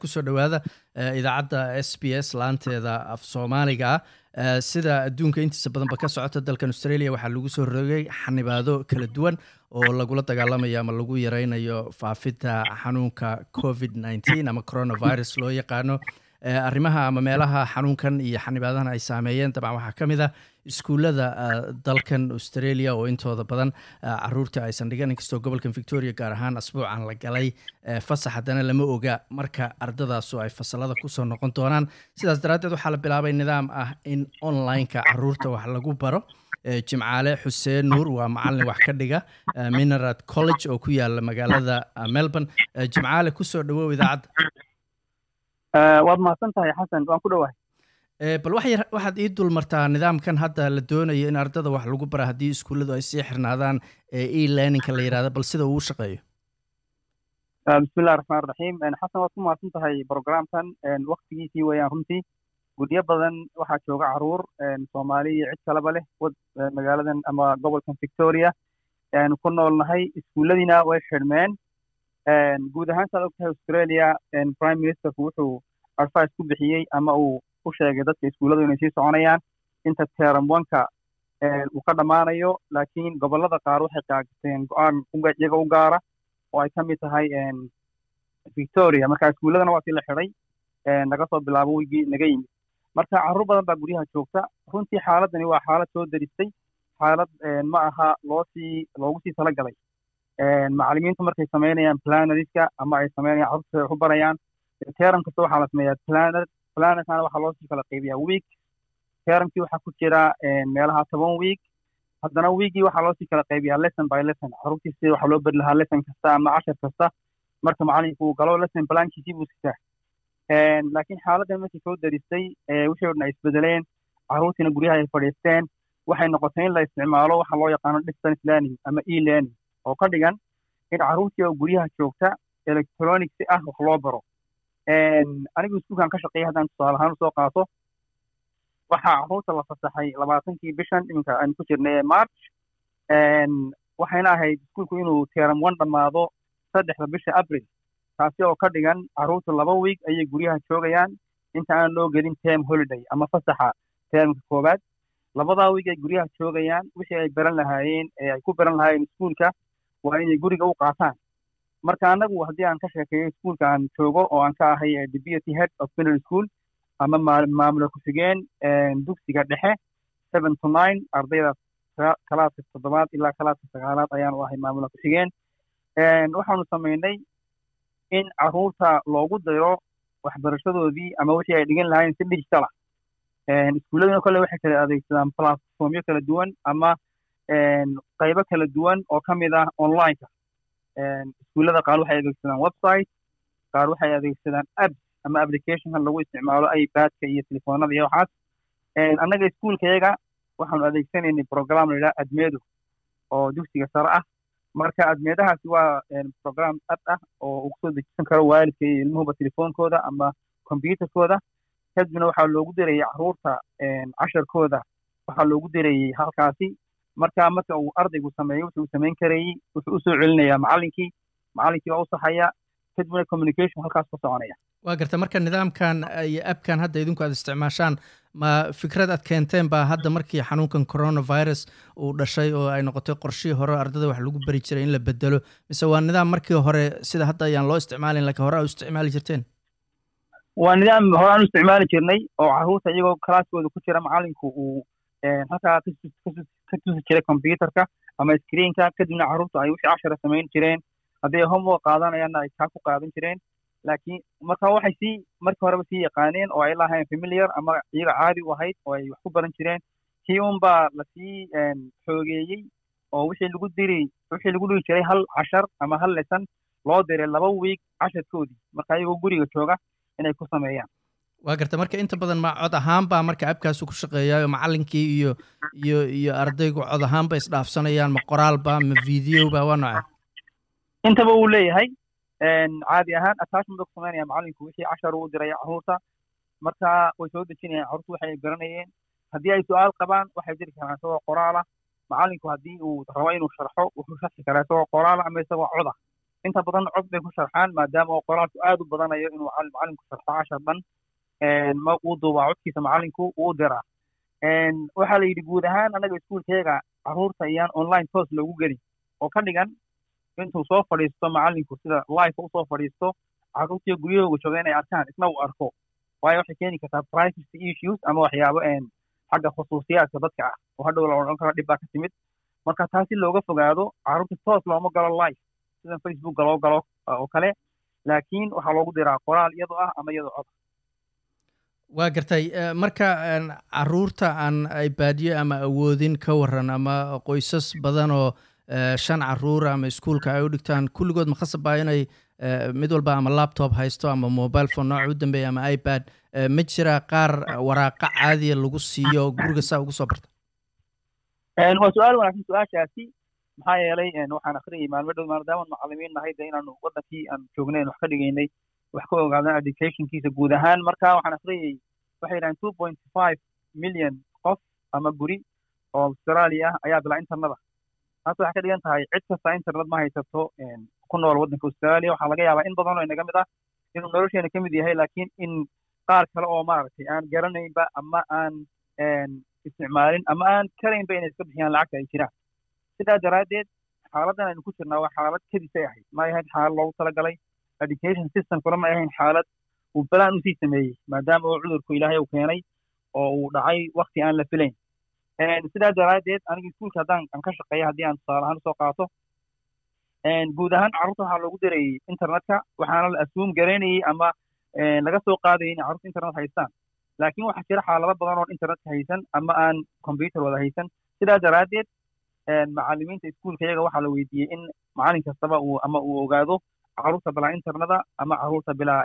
kusoo dhowaada idaacadda s b s laanteeda af soomaaliga ah sida adduunka intiisa badanba ka socota dalkan australia waxaa lagu soo rogay xanibaado kala duwan oo lagula dagaalamayo ama lagu yareynayo faafidda xanuunka covid nneteen ama coronavirus loo yaqaano arrimaha ama meelaha xanuunkan iyo xanibaadahan ay saameeyeen dabcan waxaa ka mid ah iskuullada dalkan australia oo intooda badan caruurta aysan dhigan inkastoo gobolkan victoria gaar ahaan asbuucan la galay fasax haddana lama oga marka ardadaasu ay fasalada kusoo noqon doonaan sidaas daraaddeed waxaa la bilaabay nidaam ah in online-ka caruurta wax lagu baro jimcaale xuseen nuur waa macalin wax ka dhiga minerad college oo ku yaala magaalada melbourne jimcaale kusoo dhawow idaacadda waad mahadsan tahay xasan waan ku dhowahay bal waxaad ii dul martaa nidaamkan hadda la doonayo in ardada wax lagu bara haddii iskuulladu ay sii xirnaadaan e learningka la yidhahdo bal sida uu shaqeeyo bismillahi raxmaan raxiim xasan waad ku mahadsan tahay programkan waktigiisii weeyaan runtii guryo badan waxaa jooga caruur soomaali iyo cid kaleba leh magaaladan ama gobolkan victoria aanu ku noolnahay iskuulladiina way xidhmeen guud ahaan saad og tahay australia prime ministerku wuxuu advice ku bixiyey ama uu u sheegay dadka iskuulladu inay sii soconayaan inta teram onka uu ka dhammaanayo laakiin gobollada qaar waxay qaagateen go-aan iyaga u gaara oo ay ka mid tahay victoria marka iskuulladana waa sii la xidhay naga soo bilaabo wigii naga yimid marka carruur badan baa guryaha joogta runtii xaaladani waa xaalad soo daristay xaalad ma aha loo sii loogu sii talagalay macallimiintu markay samaynayaan planariska ama ay samaynayaan carruurta wax u barayaan teram kasta waxaa la sameeyaa planar planarkana waxaa loo sii kala qaybiyaa week teramkii waxaa ku jira meelaha toban week haddana weekii waxaa loo sii kala qaybiyaa lesson by lesson carruurtii sida waxaa loo bari lahaa lesson kasta ama cashar kasta marka macallinku uu galo lesson plankiisii buu sitaa laakiin xaaladdan markii soo daristay wixii o dhan ay isbedeleen carruurtiina guryaha ay fadhiisteen waxay noqotay in la isticmaalo waxa loo yaqaano distance learning ama e learning oo ka dhigan in carruurtii oo guryaha joogta electronic si ah wax loo baro anigu iskuulkan ka shaqeeya haddaan tusaale ahaan usoo qaato waxaa carruurta la fasaxay labaatankii bishan iminka aynu ku jirnay ee march waxayna ahayd iskuulku inuu teram one dhammaado saddexda bisha april taasi oo ka dhigan carruurta laba week ayay guryaha joogayaan inta aan loo gelin term holiday ama fasaxa termka koowaad labadaa week ay guryaha joogayaan wixii ay baran lahaayeen ee ay ku baran lahaayeen iskuulka waa inay guriga u qaataan marka anagu haddii aan ka sheekeeyo iskuulka aan joogo oo aan ka ahay deputy head of middle school ama maamula ku-xigeen dugsiga dhexe seven to nine ardayda kalaaska toddobaad ilaa kalaaska sagaalaad ayaan u ahay maamula ku-xigeen waxaanu samaynay in carruurta loogu diro waxbarashadoodii ama wixii ay dhigan lahaayeen si digital ah iskuulladina kole waxay kala adeegsadaan platformyo kala duwan ama qaybo kala duwan oo ka mid ah online-ka iskuullada qaar waxay adeegsadaan website qaar waxay adeegsadaan apps ama applicationkan lagu isticmaalo ipadka iyo telefoonada iyo waxaas annaga iskuulkayaga waxaanu adeegsanaynay program la yidhaha admedo oo dugsiga sare ah marka admeedahaasi waa program app ah oo uu kusoo dejisan karo waalidka iyo ilmuhuba telefoonkooda ama computerkooda kadibna waxaa loogu dirayay carruurta casharkooda waxaa loogu dirayay halkaasi marka marka uu ardaygu sameeyo wuxuu samayn karayey wuxuu usoo celinayaa macallinkii macallinkii waa u saxaya kadibna communication halkaas ku soconaya waa garta marka nidaamkan iyo abkan hadda idinku aad isticmaashaan ma fikrad aad keenteen baa hadda markii xanuunkan coronavirus uu dhashay oo ay noqotay qorshihii hore ardada wax lagu bari jiray in la bedelo mise waa nidaam markii hore sida hadda ayaan loo isticmaalin lakiin hore aa u isticmaali jirteen waa nidaam hore aan u isticmaali jirnay oo carruurta iyagoo kalaaskooda ku jira macallinku uu halkaa ka tusi jiray computerka ama screenka kadibna carruurta ay wixii cashara samayn jireen hadday homework qaadanayaanna ay kaa ku qaadan jireen laakiin marka waxay sii markii horeba sii yaqaaneen oo ay lahayn familiar ama iyaga caadi u ahayd oo ay wax ku baran jireen kii un baa lasii xoogeeyey oo wixii lagu diri wixii lagu dhigi jiray hal cashar ama hal lesson loo diray laba week casharkoodii marka iyagoo guriga jooga inay ku sameeyaan waa garta marka inta badan ma cod ahaan baa marka abkaasu ku shaqeeyaayo macallinkii iyo iyo iyo ardaygu cod ahaan ba isdhaafsanayaan ma qoraalba ma videoba waa noce intaba uu leeyahay caadi ahaan attachment ba ku samaynaya macallinku wixii cashar uu diraya carruurta marka way soo dejinayaan carruurtu waxay garanayeen haddii ay su-aal qabaan waxay diri karaan isagoo qoraala macallinku haddii uu rabo inuu sharxo wuxuu sharxi karaa isagoo qoraala ama isagoo coda inta badan cod bay ku sharxaan maadaama oo qoraalku aad u badanayo inuu macalinku sharxo cashar dhan ma uu duubaa codkiisa macalinku uu diraa waxaa la yidhi guud ahaan annaga iskuulkeega carruurta iyaan online toos loogu gelin oo ka dhigan intuu soo fadhiisto macalinku sida life usoo fadhiisto carruurtiyo guryahooga jooga inay arkaan isna uu arko waayo waxay keeni kartaa privacy issues ama waxyaabo xagga khusuusiyaadka dadka ah oo hadhow la odhan karo dhib baa ka timid marka taasi looga fogaado carruurta toos looma galo live sida facebookga loo galo oo kale laakiin waxaa loogu diraa qoraal iyadoo ah ama iyadoo cod waa gartay marka caruurta aan ibaadyo ama awoodin ka waran ama qoysas badan oo shan caruura ama iskuolka ay u dhigtaan kulligood ma khasab baa inay mid walba ama laptop haysto ama mobile phone nooca u dambeeya ama ipad ma jira qaar waraaqa caadiya lagu siiyo guriga saa ugu soo barta waa su-aal wanaagsan su-aashaasi maxaa yeelay waxaan akhriyay maalmo dhow maadaama macalimiin nahay de inaanu wadankii aan joognayn wax ka dhigaynay wax ka ogaadaan educationkiisa guud ahaan marka waxaan akhriyay waxay yidhahdeen two point five million qof ama guri oo australia ah ayaa bilaa internada taas waxay ka dhigan tahay cid kasta internet ma haysato ku nool waddanka australia waxaa laga yaabaa in badan oo inaga mid ah inuu nolosheena ka mid yahay laakiin in qaar kale oo maaragtay aan garanaynba ama aan isticmaalin ama aan karaynba inay iska bixiyaan lacagta ay jiraan sidaa daraaddeed xaaladdan aynu ku jirnaa waa xaalad kedisay ahayd ma ahayd xaalad loogu talagalay education systemkuna ma ahayn xaalad uu balaan usii sameeyey maadaama uu cudurku ilaahay uu keenay oo uu dhacay wakti aan la filayn sidaa daraaddeed aniga iskuulka haddaan aan ka shaqeeya haddii aan tusaale ahaan usoo qaato guud ahaan carruurta waxaa loogu dirayay internetka waxaana la assuum garaynayay ama laga soo qaadayay inay carruurta internet haystaan laakiin waxaa jira xaalado badan oon internetka haysan ama aan computer wada haysan sidaa daraaddeed macalimiinta iskuulka iyaga waxaa la weydiiyey in macalin kastaba uu ama uu ogaado carruurta bilaa interneta ama carruurta bilaa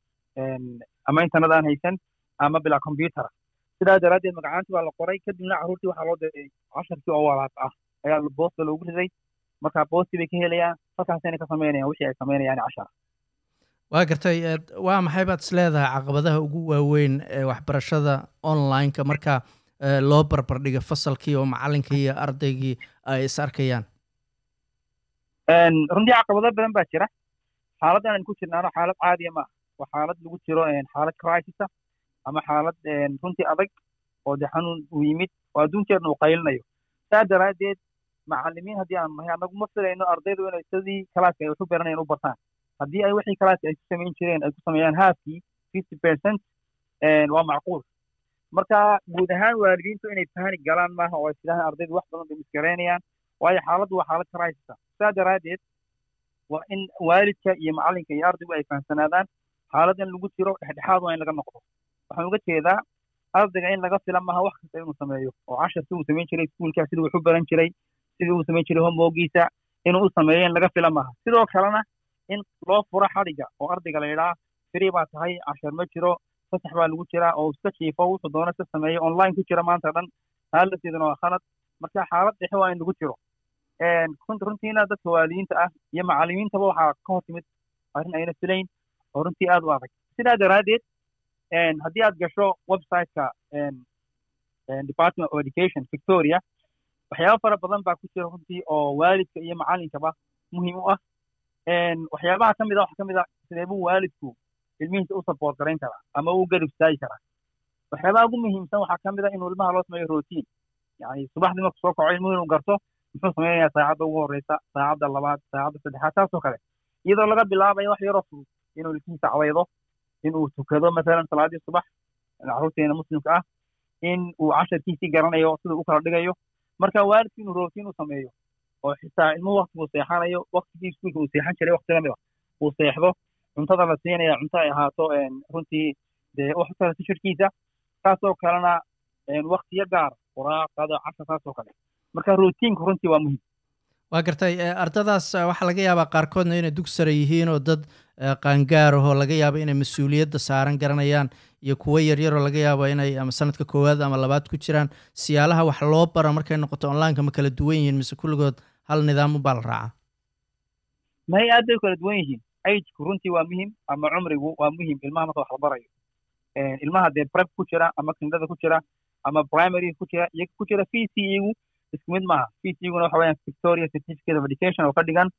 ama internet aan haysan ama bilaa computera sidaa daraaddeed magacaanti baa la qoray kadibna carruurtii waxaa loo diray casharkii oo walaaq ah ayaa boosta loogu riday marka boostii bay ka helayaan halkaasayna ka samaynayaan wixii ay samaynayaan cashara waa gartay waa maxay baad is leedahay caqabadaha ugu waaweyn ee waxbarashada online-ka marka loo barbardhiga fasalkii oo macalinkii iyo ardaygii ay is arkayaan runtii caqabado badan baa jira xaaladdan aynu ku jirnaano xaalad caadiya maaha waa xaalad lagu jiro xaalad crisisa ama xaalad runtii adag oo de xanuun uu yimid oo adduunkeedna uu qaylinayo saa daraaddeed macalimiin haddii aanu nahay annagu ma filayno ardaydu inay sidii kalaaska ay wax u baranayaan u bartaan haddii ay wixii kalaaska ay ku samayn jireen ay ku sameeyaan halfkii fifty percent waa macquul marka guud ahaan waalidiintu inay panic galaan maaha oo ay sidaahan ardaydu wax badan bay misgaraynayaan waayo xaaladdu waa xaalad crisisa saa daraaddeed waa in waalidka iyo macalinka iyo ardaygu ay fahamsanaadaan xaaladdan lagu jiro dhexdhexaad waa in laga noqdo waxaan uga jeedaa ardayga in laga fila maaha wax kasta inuu sameeyo oo cashar si uu samayn jiray iskuulka sidii wax u baran jiray sidii uu samayn jiray homeworkiisa inuu u sameeyo in laga fila maaha sidoo kalena in loo furo xadhiga oo ardayga la yidhaha free baa tahay cashar ma jiro fasax baa lagu jiraa oo iska jiifo wuxuu doona iska sameeyo online ku jira maanta dhan haalafteeduna waa khalad marka xaalad dhexe waa in lagu jiro runtiina dadka waalidiinta ah iyo macalimiintaba waxaa ka hor timid arrin ayna filayn oo runtii aad u adag sidaa daraaddeed haddii aad gasho websiteka department of education victoria waxyaaba fara badan baa ku jira runtii oo waalidka iyo macalinkaba muhiim u ah waxyaabaha ka mid a waxa ka mid a sideebuu waalidku ilmihiisa u support garayn karaa ama u garib istaagi karaa waxyaabaha ugu muhiimsan waxaa ka mid a inuu ilmaha loo sameeyo routine yani subaxdii marku soo kaco ilmuhu inuu garto muxuu samaynayaa saacadda ugu horreysa saacadda labaad saacadda saddexaad taasoo kale iyadoo laga bilaabayo wax yaroo fudud inuu ilkihiisa cawaydo inuu tukado mathalan salaadii subax carruurteena muslimka ah in uu casharkiisii garanayo siduu u kala dhigayo marka waalidku inuu routine u sameeyo oo xitaa ilmuhu waktiguu seexanayo waktigii iskuulka uu seexan jiray wakti lamid a uu seexdo cuntada la siinaya cunto ay ahaato runtii dee wax kale tishirkiisa taasoo kalena waktiyo gaar quraaqada cashar taasoo kale marka routiinku runtii waa muhiim waa gartay ardadaas waxaa laga yaabaa qaarkoodna inay dug sare yihiin oo dad qaangaar ahoo laga yaabo inay mas-uuliyadda saaran garanayaan iyo kuwo yaryaroo laga yaabo inay ama sanadka koowaad ama labaad ku jiraan siyaalaha wax loo bara markay noqoto onlineka ma kala duwan yihiin mise kulligood hal nidaam ubaa la raacaa may aad bay kala duwan yihiin ageku runtii waa muhim ama cumrigu waa muhim ilmaha marka wax la barayo ilmaha dee prep ku jira ama kindada ku jira ama primary ku jira iyo ku jira v c igu isku mid maaha v c iguna waxa weyaan victoria certificate of education oo ka dhigan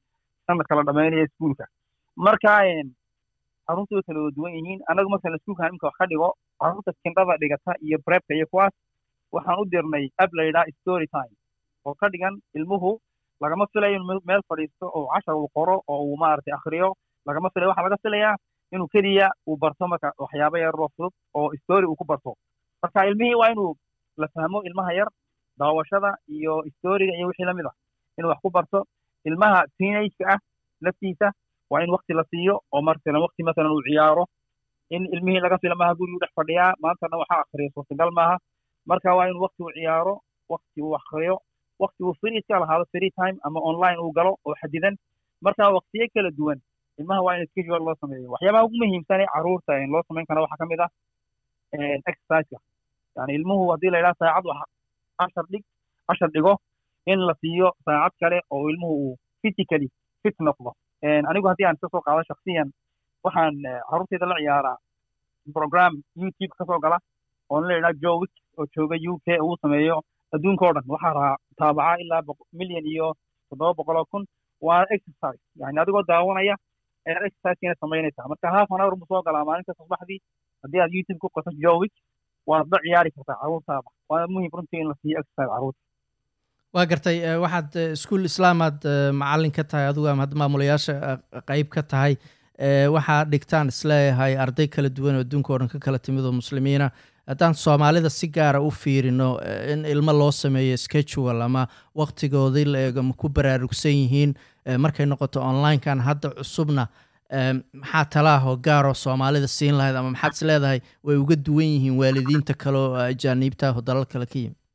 sanadka la dhameynayo iskuulka marka carruurta way kala duwan yihiin anagu markaan iskuulkan imika wax ka dhigo carruurta kindhada dhigata iyo brepka iyo kuwaas waxaan u dirnay ab la yidhaha story time oo ka dhigan ilmuhu lagama filayo inuu meel fadhiisto oo cashar uu qoro oo uu maaragtay akhriyo lagama filayo waxaa laga filayaa inuu keliya uu barto marka waxyaabo yaroo fudud oo story uu ku barto marka ilmihii waa inuu la fahmo ilmaha yar daawashada iyo storiga iyo wixii lamid ah inuu wax ku barto ilmaha teenage-ka ah laftiisa waa in wakti la siiyo oo markalan wakti masalan uu ciyaaro in ilmihii laga fila maaha gurigu dhex fadhiyaa maantana waxaa akhriya suurtagal maaha marka waa in wakti uu ciyaaro wakti uu akhriyo wakti uu free iska lahaado free time ama online uu galo oo xadidan marka waktiyo kala duwan ilmaha waa in schedule loo sameeyo waxyaabaha ugu muhiimsan ee carruurta loo samayn kara waxaa ka mid ah exerciseka yani ilmuhu haddii la yidhaha saacad wax cashar dhig cashar dhigo in la siiyo saacad kale oo ilmuhu uu physically fit noqdo anigu haddii aan iska soo qaado shaksiyan waxaan carruurtayda la ciyaaraa program youtube kasoo gala oo la yidhaha jowik oo jooga u k uu sameeyo adduunka o dhan waxaa rahaa taabacaa ilaa milyan iyo toddoba boqol oo kun waa exercise yani adigoo daawanaya ayaad exercisekiina samaynaysaa marka half an hour buu soo galaa maalinta subaxdii haddii aad youtube ku qato jowik waad la ciyaari kartaa carruurtaada waana muhiim runtii in la siiyo exercise carruurta waa gartay waxaad iskuol islaamaad macallin ka tahay adigu ama maamulayaasha qeyb ka tahay waxaa dhigtaan isleeyahay arday kala duwan oo adduunka o dhan ka kala timid oo muslimiina haddaan soomaalida si gaara u fiirino in ilmo loo sameeyo schedual ama waktigoodii la eego ma ku baraarugsan yihiin markay noqoto onlinekan hadda cusubna maxaa talaahoo gaaroo soomaalida siin lahayd ama maxaad is leedahay way uga duwan yihiin waalidiinta kale oo ajaaniibta oo dalal kale ka yimi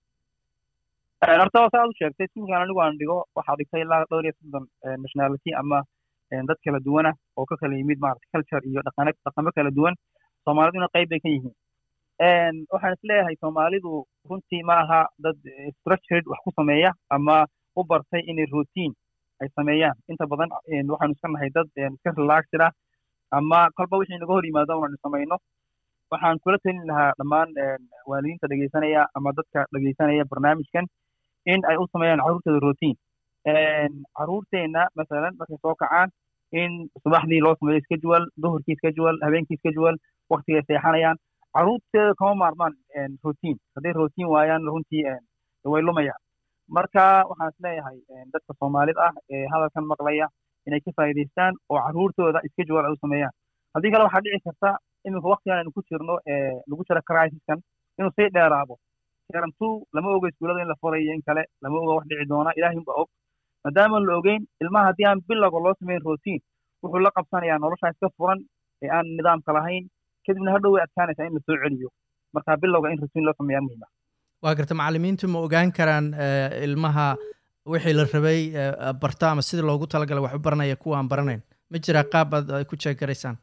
horta saa u sheegtay iskuulkan anigu aan dhigo waxaa dhigtay ilaa dhowr iyo soddon nationality ama dad kala duwana oo ka kala yimid maarata culture iyo dhaqane dhaqamo kala duwan soomaaliduna qayb bay ka yihiin waxaan is leeyahay soomaalidu runtii ma aha dad structured wax ku sameeya ama u bartay inay routine ay sameeyaan inta badan waxaanu iska nahay dad iska relaxed ah ama kolba wixii naga hor yimaado unanu samayno waxaan kula talin lahaa dhammaan waalidiinta dhegeysanaya ama dadka dhegeysanaya barnaamijkan in ay u sameeyaan carruurtooda routine carruurteenna masalan markay soo kacaan in subaxdii loo sameeyo schedule duhurkii schedule habeenkii schedule waktigay seexanayaan carruurteeda kama maarmaan routine hadday routine waayaan runtii way lumayaan marka waxaan is leeyahay dadka soomaalida ah ee hadalkan maqlaya inay ka faa'iidaystaan oo carruurtooda schedule ay u sameeyaan haddii kale waxaa dhici karta iminka waktigan aynu ku jirno lagu jiro crisiskan inuu sii dheeraado term two lama oga iskuullada in la furayo in kale lama oga wax dhici doona ilahay unba og maadaama la ogeyn ilmaha haddii aan bilowga loo sameyn routine wuxuu la qabsanayaa noloshaa iska furan ee aan nidaamka lahayn kadibna hadhow way adkaanaysaa in la soo celiyo marka bilowga in routine loo sameeyaa muhiima waa garta macallimiintu ma ogaan karaan ilmaha wixii la rabay barta ama sidii loogu talagalay wax u baranaya kuwa aan baranayn ma jiraa qaab aad ay ku jeegaraysaan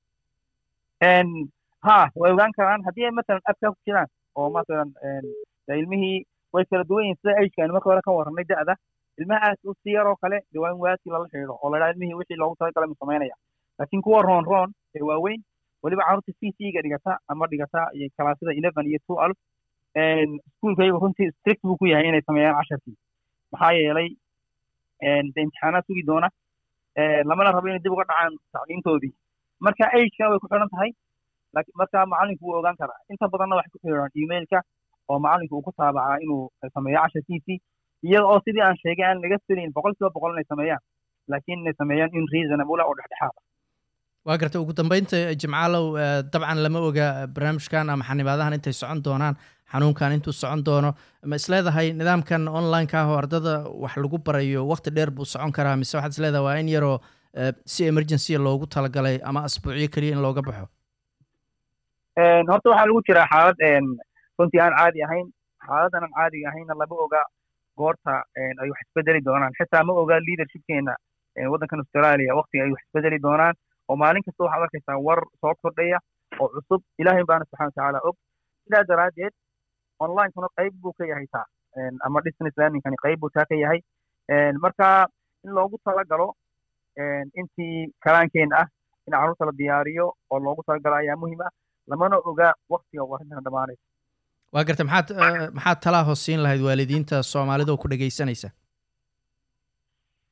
ha way ogaan karaan haddii ay masalan abkaa ku jiraan oo masalan ilmihii way kala duwan yihin sida ageka aynu marka hore ka warranay da'da ilmaha aas u si yaroo kale dee waa in waadkii lala xidhiidho oo la dhaha ilmihii wixii loogu talagalay mu samaynaya laakiin kuwa roon roon ee waaweyn weliba carruurta c c ga dhigata ama dhigata kalaasada eleven iyo two alf iskuulkaygu runtii strict buu ku yahay inay sameeyaan casharkii maxaa yeelay de imtixaanaad sugi doona lamana rabo inay dib uga dhacaan tacliintoodii marka agekana way ku xidhan tahay marka macallinku wuu ogaan karaa inta badanna waxay ku xidhan emailka oo macallinku uu ku taabacaa inuu sameeyo casharkiisii iyada oo sidii aan sheegay aan laga filayn boqol kiiba boqol inay sameeyaan laakiin inay sameeyaan in reasonable oo dhexdhexaada waa garta ugu dambeynta jimcaalow dabcan lama oga barnaamijkan ama xanibaadahan intay socon doonaan xanuunkan intuu socon doono ma isleedahay nidaamkan online-ka ah oo ardada wax lagu barayo wakti dheer buu socon karaa mise waxaad isleedahay waa in yaroo si emergency loogu talagalay ama asbuucyo keliya in looga baxo horta waxaa lagu jiraa xaalad runtii aan caadi ahayn xaaladan aan caadiga ahayna lama oga goorta ay wax isbedeli doonaan xitaa ma oga leadershipkeena waddankan australia waktiga ay wax isbedeli doonaan oo maalin kasta waxaad arkaysaa war soo kordhaya oo cusub ilaahay baana subxana watacaala og sidaa daraaddeed onlinekuna qayb buu ka yahay taa ama distance learningkani qayb buu taa ka yahay marka in loogu talagalo intii kalaankeen ah in carruurta la diyaariyo oo loogu talagalo ayaa muhiim ah lamana oga waktiga uu arrintan dhamaanaysa waa garta maxaad maxaad talaa hoos siin lahayd waalidiinta soomaalida oo ku dhegaysanaysa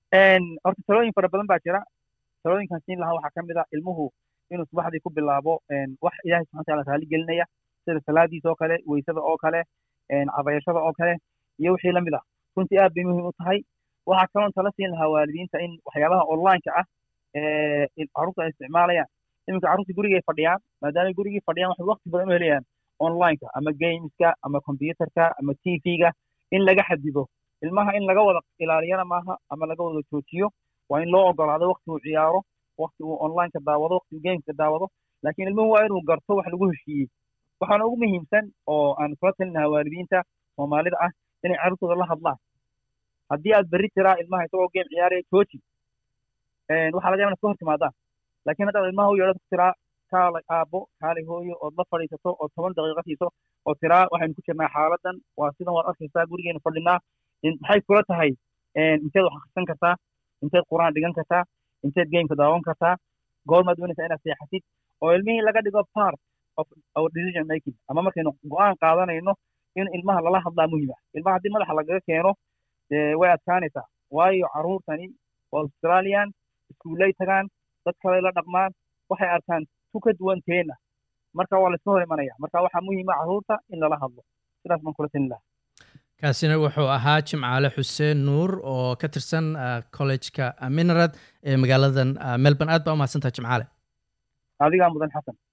horta talooyin fara badan baa jira talooyinkan siin lahaa waxaa ka mid ah ilmuhu inuu subaxdii ku bilaabo wax ilaahay subxana wataala raali gelinaya sida salaadiisa oo kale weysada oo kale cabayashada oo kale iyo wixii lamid ah runtii aad bay muhiim u tahay waxaa kaloon tala siin lahaa waalidiinta in waxyaabaha onlineka ah carruurta ay isticmaalayaan iminka carruurta gurigay fadhiyaan maadaamay gurigii fadhiyaan waxay waqti badan u helayaan onlineka ama gameska ama computerka ama t v-ga in laga xadido ilmaha in laga wada ilaaliyana maaha ama laga wada joojiyo waa in loo ogolaado waqti uu ciyaaro waqti uu onlineka daawado waqti uu gameka daawado laakiin ilmuhu waa inuu garto wax lagu heshiiyey waxaana ugu muhiimsan oo aan kula talinaha waalidiinta soomaalida ah inay carruurtooda la hadlaan haddii aad berri tiraa ilmaha isagoo game ciyaaraya jooji waxaa laga yaba inaad ka hor timaadaan laakiin haddaad ilmaha u yeedhad ku tiraa kaalay aabbo kaalay hooyo ood la fadhiisato ood toban daqiiqo siiso oo tiraa waxaynu ku jirnaa xaaladan waa sidan waad arkaysaa gurigeenu fadhinaa maxay kula tahay inteed wax akhrisan kartaa inteed quraan dhigan kartaa inteed gameka daawan kartaa goormaad doonaysaa inaad seexatid oo ilmihii laga dhigo part of our decision making ama markaynu go-aan qaadanayno in ilmaha lala hadlaa muhiim ah ilmaha haddii madaxa lagaga keeno way adkaanaysaa waayo carruurtani waa australian iskuullay tagaan dad kaley la dhaqmaan waxay arkaan tu ka duwan teena marka waa layska hor imanaya marka waxaa muhiima carruurta in lala hadlo sidaas baan kula talin lahaa kaasina wuxuu ahaa jimcaale xuseen nuur oo ka tirsan collejka minarad ee magaaladan melbourne aad baa umahadsantaha jimcaale adigaa mudan xasan